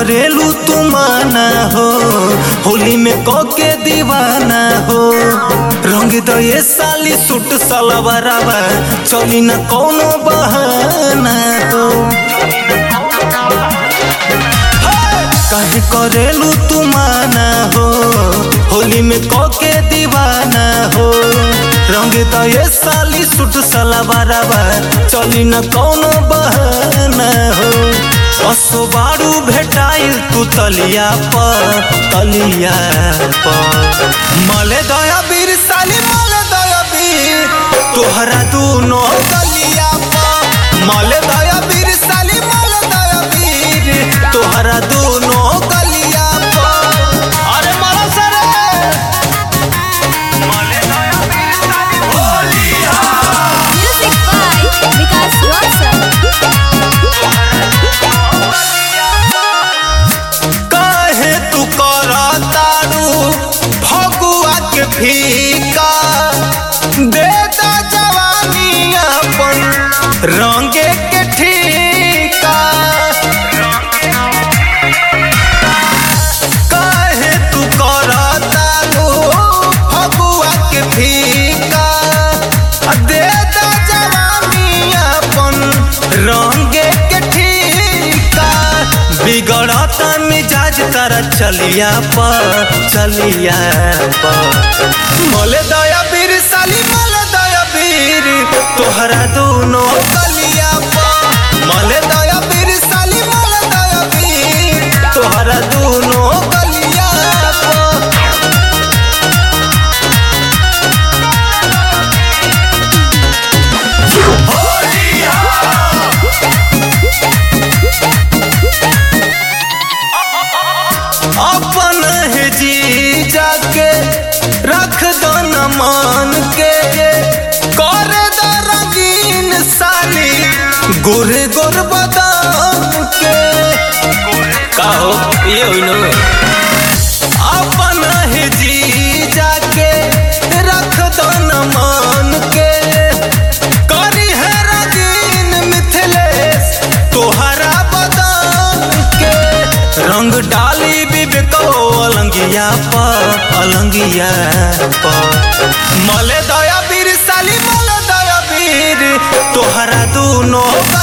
करेलू तू माना हो होली में के दीवाना हो रंग दो ये साली सूट सलवारवा चली न कोनो बहाना हो कहे करेलू तू माना हो होली में के दीवाना हो रंग तो ये साली सूट सलवारवा चली न कोनो बहाना हो असो बारू भेटाइल तू तलिया पर तलिया पर मले दया बीर साली मले दया बीर तोहरा दूनो तलिया पर मले दया बीर साली मले दया बीर तोहरा दूनो गलिया पर अरे मारा सरे मले दया बीर साली बोलिया Music by Vikas Rosal. काहे तू करा तारू भगुआ के फीका दे दा जवानी अपन रंगे के ठीका काहे तू करा तारू भगुआ के फीका दे दा जवानी अपन रंगे के ठीका बिगड़ता मिजाज तारा चलिया पर चलिया पर मोले दया बीर साली मोले दया बीर तोहरा दोनों गलिया पर मोले दया बीर साली मोले दया बीर तोहरा दोनों गलिया पर अपन है जी जाके रख दो न मान के करे दो रंगीन साली गोरे गोर बदाम के काहो ये हुई नो अपन है जी जाके रख दो न मान के करी है रंगीन मिथिलेश तोहरा बदाम के रंग डाली बिबको अलंगिया पर अलंगिया पर मले दया बीर साली मले दया बीर तोहरा दूनो